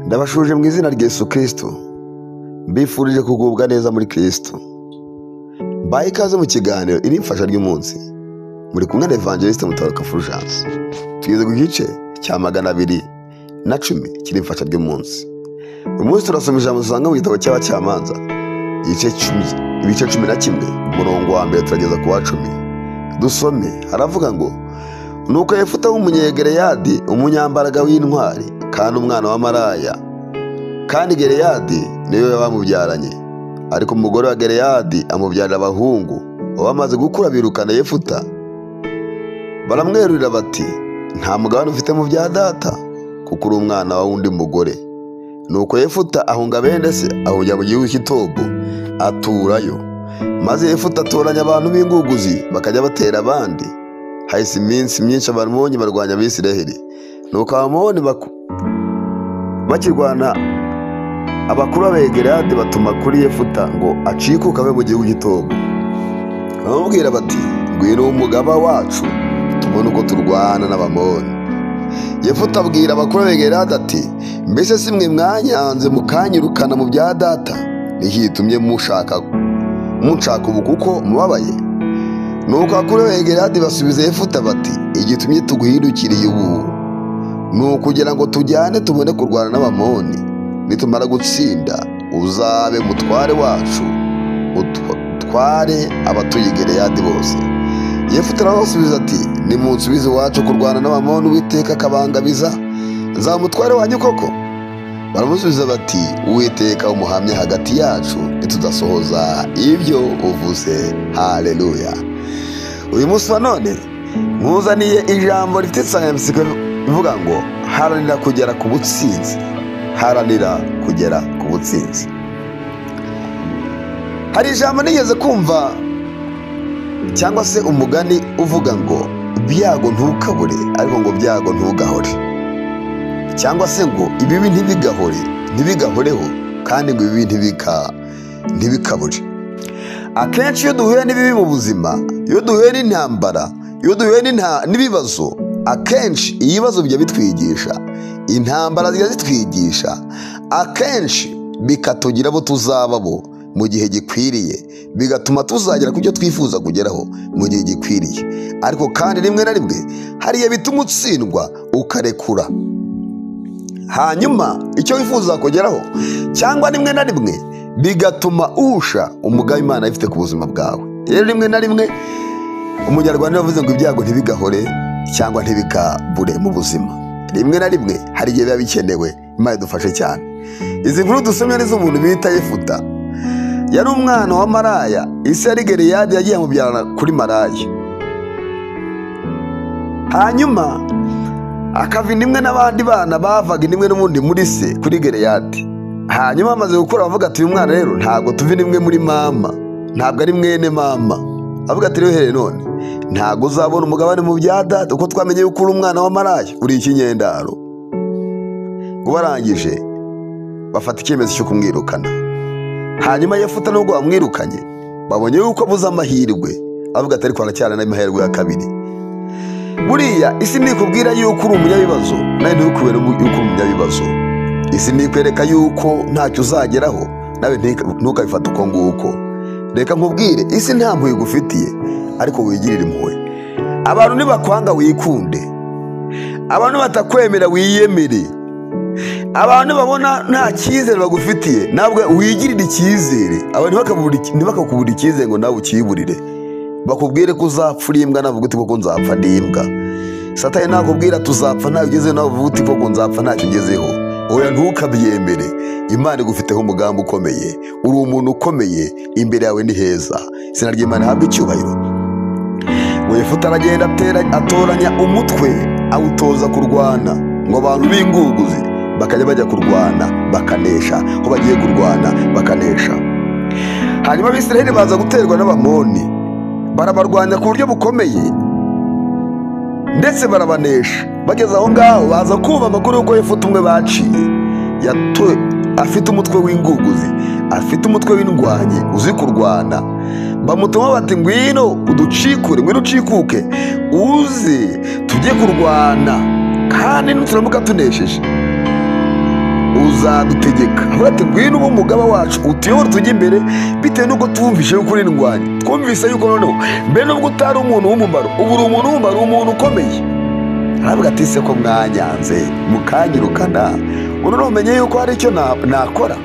ndabashuje mu izina rya Yesu kirisito mbifurije kugubwa neza muri kirisito mbaye ikaze mu kiganiro iri mfasha ry'umunsi muri kumwe na evangeliste mutabaruka fulgence tugeze ku gice cya magana abiri na cumi kiri mfasha ry'umunsi uyu munsi turasoma ijambo usanga mu gitabo cy'abacamanza igice cumi ibice cumi na kimwe umurongo wa mbere turageza ku wa cumi dusome haravuga ngo nuko yefuta w'umunyegereyadi umunyambaraga w'intwari kandi umwana wa maraya kandi gereyadi niwe bamubyaranye ariko umugore wa gereyadi amubyarira abahungu bamaze gukura birukana yefuta baramwerurira bati nta mugabane ufite mu bya data kuko uri umwana w'undi mugore nuko yefuta ahunga bene se ahungira mu gihugu cy'itobo aturayo maze yefuta atoranya abantu b'inguguzi bakajya batera abandi hahise iminsi myinshi abamoni barwanya abisiraheli nuko abamoni bakirwana abakuru b'abegerade batuma kuri yefuta ngo acikuke ave mu gihugu cy'itobo baramubwira bati ngwino umugaba wacu tubone uko turwana n'abamoni yefuta abwira abakuru b'abegerade ati mbese si mwe mwanyanze mukanyirukana mu bya data ntihitumye mushaka mushaka ubu kuko mubabaye nuko abakuru b'abegerade basubiza yefuta bati igitumye tuguhindukiriye ubu ni ukugira ngo tujyane tubone kurwana n'abamoni nitumara gutsinda uzabe mutware wacu utware abatuye gereyadi bose yefuta arabasubiza ati nimunsubize iwacu kurwana n'abamoni uwiteka akabangabiza nzamutware wanyu koko baramusubiza bati uwiteka umuhamye hagati yacu ntitudasohoza ibyo uvuze hareruya uyu munsi wa none nkuzaniye ijambo rifite insanganyamatsiko ivuga ngo haranira kugera ku butsinzi haranira kugera ku butsinzi hari ijambo nigeze kumva cyangwa se umugani uvuga ngo byago ntukabure ariko ngo byago ntugahore cyangwa se ngo ibibi ntibigahore ntibigahoreho kandi ngo ibibi ntibikabure akenshi iyo duhuye n'ibibi mu buzima iyo duhuye n'intambara iyo duhuye n'ibibazo akenshi ibibazo bijya bitwigisha intambara zijya zitwigisha akenshi bikatugira abo tuzaba bo mu gihe gikwiriye bigatuma tuzagera ku byo twifuza kugeraho mu gihe gikwiriye ariko kandi rimwe na rimwe hari igihe bituma utsindwa ukarekura hanyuma icyo wifuza kugeraho cyangwa rimwe na rimwe bigatuma uhusha umugambi imana ifite ku buzima bwawe rero rimwe na rimwe umunyarwanda yavuze ngo ibyago ntibigahore cyangwa ntibikabure mu buzima rimwe na rimwe hari igihe biba bikenewe imana idufashe cyane izi nkuru dusomye ni z'umuntu bita yefuta yari umwana wa maraya isi yari gereyadi yagiye amubyarana kuri maraya hanyuma akava indimwe n'abandi bana bavaga indimwe n'ubundi muri se kuri gereyadi hanyuma amaze gukura avuga ati uyu mwana rero ntabwo tuva indimwe muri mama ntabwo ari mwene mama avuga ati rero none ntabwo uzabona umugabane mu bya data kuko twamenye yuko uri umwana wa maraya uri ikinyendaro ubarangije bafata icyemezo cyo kumwirukana hanyuma yefuta nubwo bamwirukanye babonye yuko abuze amahirwe avuga ati ariko haracyari n'amahirwe ya kabiri buriya isi ntikubwira yuko uri umunyabibazo nawe ntukubere yuko uri umunyabibazo isi ntikwereka yuko ntacyo uzageraho nawe ntukabifate uko nguko reka nkubwire isi nta mpuhwe igufitiye ariko wigirire impuhwe abantu nibakwanga wikunde abantu batakwemera wiyemere abantu babona nta cyizere bagufitiye ntabwo wigirire icyizere abantu ntibakakubura icyizere ngo nawe ukiburire bakubwire ko uzapfa uri imbwa navuga uti koko nzapfa ndi imbwa satani nakubwira tuzapfa ntayo ugezeho nawe uvuga uti koko nzapfa ntacyo ugezeho oya ntukabyemere imana igufiteho umugambi ukomeye uri umuntu ukomeye imbere yawe ni heza izina ry'imana habwa icyubahiro wefuta aragenda atoranya umutwe awutoza kurwana ngo abantu b'inguguzi bakajya bajya kurwana bakanesha aho bagiye kurwana bakanesha hanyuma abisiraheli baza guterwa n'abamoni barabarwanya ku buryo bukomeye ndetse barabanesha bageze aho ngaho baza kumva amakuru y'uko yefuta umwe baciye afite umutwe w'inguguzi afite umutwe w'indwanyi uzi kurwana bamutuma bati ngwino uducikure ngwino ucikuke uze tujye kurwana kandi nuturamuka tunesheje uzadutegeka avuga ati ngwino uba umugaba wacu utuyobore tujye imbere bitewe n'uko twumvise yuko uri indwanyi twumvise yuko noneho mbere n'ubwo utari umuntu w'umumaro ubu uri umuntu w'umumaro umuntu ukomeye aravuga ati se ko mwanyanze mukanyirukana ubu umenye yuko hari icyo na- nakora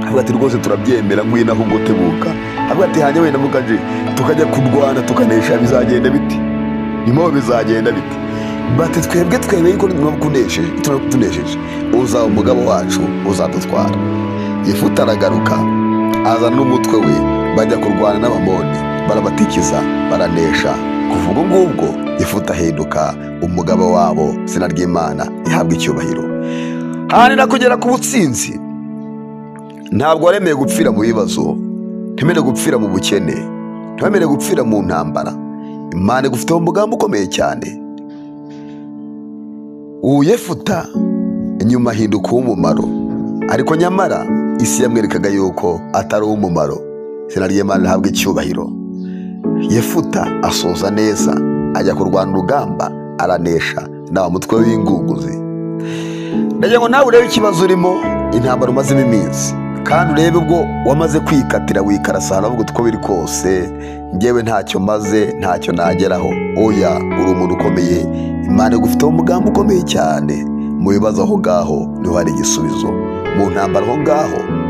avuga ati rwose turabyemera ngwino ahubwo tebuka avuga ati hanyuma wenda mukaje tukajya kurwana tukanesha bizagenda biti nyuma bizagenda biti bati twebwe twebwe yuko tunakunesheje tunakunesheje uzaba umugabo wacu uzadutwara yefuta aragaruka azana n'umutwe we bajya kurwana n'abamoni barabatikiza baranesha kuva ubwo ngubwo yefuta ahinduka umugabo wabo izina ry'imana ihabwa icyubahiro haranira kugera ku butsinzi ntabwo waremeye gupfira mu bibazo ntemere gupfira mu bukene ntemere gupfira mu ntambara imana igufiteho umugambi ukomeye cyane ubu yefuta nyuma ahinduka uw'umumaro ariko nyamara isi yamwerekaga yuko atari uw'umumaro izina ry'imana rihabwa icyubahiro yefuta asoza neza ajya kurwana urugamba aranesha n'abamutwe w'ingunguzi ndagira ngo nawe urebe ikibazo urimo intambara umazemo iminsi kandi urebe ubwo wamaze kwikatira wikarasa ahantu avuga uko biri kose ngewe ntacyo maze ntacyo nageraho oya uri umuntu ukomeye imana igufiteho umugambi ukomeye cyane mu bibazo aho ngaho niho hari igisubizo mu ntambara aho ngaho